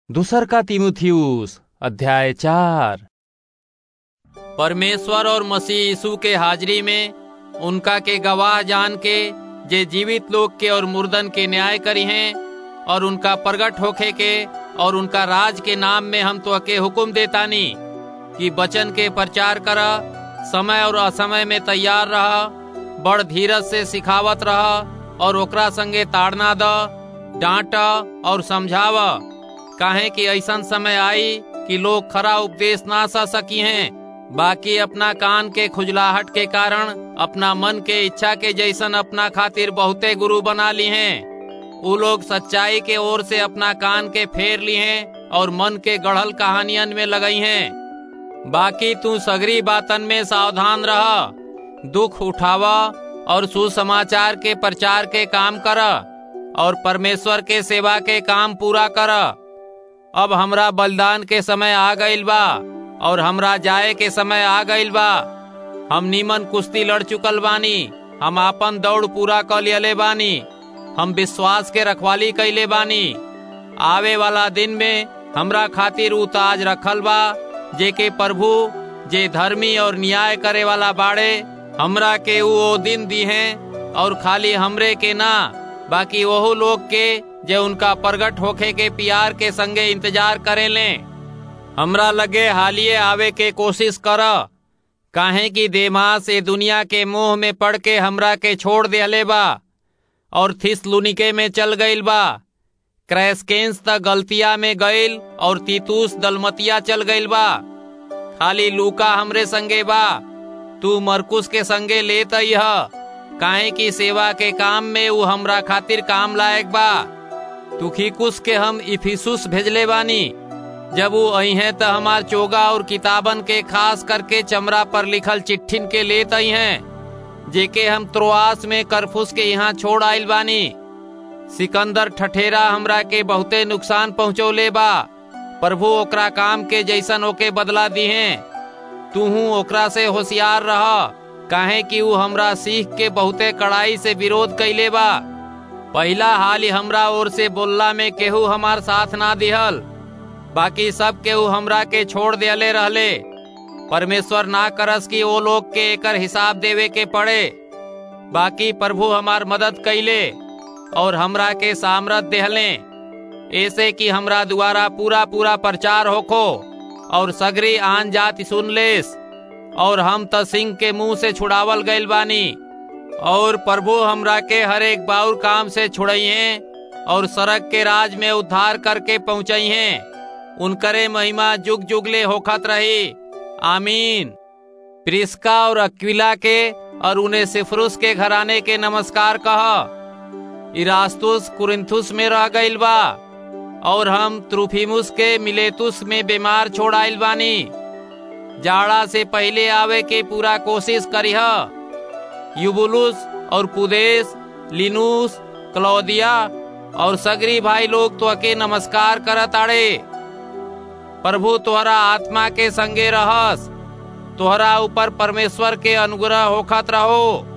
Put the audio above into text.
दूसर का तिमुथियुस अध्याय चार परमेश्वर और मसीह यीशु के हाजिरी में उनका के गवाह जान के जे जीवित लोग के और मुर्दन के न्याय करी हैं और उनका प्रगट होखे के और उनका राज के नाम में हम तो के हुक्म देतानी कि वचन के प्रचार कर समय और असमय में तैयार रह बड़ धीरज से सिखावत रह और ओकरा संगे ताड़ना द डांट और समझाव काहे कि ऐसा समय आई कि लोग खरा उपदेश ना सा सकी हैं बाकी अपना कान के खुजलाहट के कारण अपना मन के इच्छा के जैसन अपना खातिर बहुते गुरु बना ली हैं उ लोग सच्चाई के ओर से अपना कान के फेर ली हैं और मन के गढ़ल कहानियन में लगई हैं बाकी तू सगरी बातन में सावधान रह दुख उठावा और सुसमाचार के प्रचार के काम कर और परमेश्वर के सेवा के काम पूरा कर अब हमरा बलिदान के समय आ गईल बा और हमरा जाए के समय आ गईल बा हम नीमन कुश्ती लड़ चुकल बानी हम आपन दौड़ पूरा कर लियले बानी हम विश्वास के रखवाली कैले बानी आवे वाला दिन में हमरा खातिर उ ताज रखल बा जे के प्रभु जे धर्मी और न्याय करे वाला बाड़े हमरा के उ ओ दिन दी हैं और खाली हमरे के ना बाकी वह लोग के जे उनका प्रगट होखे के प्यार के संगे इंतजार करे ले हमरा लगे हालिए आवे के कोशिश कर काहे कि देमा से दुनिया के मोह में पड़ के हमरा के छोड़ दिले बा और थिसलुनिके में चल गईल बा क्रैसकेंस त गलतिया में गईल और तीतूस दलमतिया चल गईल बा खाली लूका हमरे संगे बा तू मरकुस के संगे लेत ही काहे की सेवा के काम में उ हमरा खातिर काम लायक बा तुखिकुस के हम इफिसुस भेजले बानी जब वो आई हैं तो हमार चोगा और किताबन के खास करके चमड़ा पर लिखल चिट्ठिन के लेत आई हैं जेके हम त्रोआस में करफुस के यहाँ छोड़ आइल बानी सिकंदर ठठेरा हमरा के बहुते नुकसान पहुँचौले बा प्रभु ओकरा काम के जैसन ओके बदला दी हैं तूहू ओकरा से होशियार रह काहे कि उ हमरा सीख के बहुते कड़ाई से विरोध कैले बा पहला हाल ही हमरा ओर से बोलला में केहू हमार साथ ना दिहल बाकी सब केहू हमरा के छोड़ दियले रहले परमेश्वर ना करस कि वो लोग के एकर हिसाब देवे के पड़े बाकी प्रभु हमार मदद कैले और हमरा के सामरत देहले ऐसे कि हमरा द्वारा पूरा पूरा प्रचार होखो और सगरी आन जाति सुन लेस और हम त सिंह के मुंह से छुड़ावल गइल बानी और प्रभु हमरा के हर एक बाउर काम से छुड़ई हैं और सड़क के राज में उद्धार करके पहुंचई हैं उनकरे महिमा जुग जुगले होखत रही आमीन प्रिस्का और अक्विला के और उन्हें सिफरुस के घराने के नमस्कार कह इरास्तुस कुरिंथुस में रह गइल बा और हम त्रुफिमुस के मिलेतुस में बीमार छोड़ आइल बानी जाड़ा से पहले आवे के पूरा कोशिश करीह युबुलुस और पुदेश लिनुस क्लौदिया और सगरी भाई लोग तो के नमस्कार करत आड़े प्रभु तोहरा आत्मा के संगे रहस तोहरा ऊपर परमेश्वर के अनुग्रह होखत रहो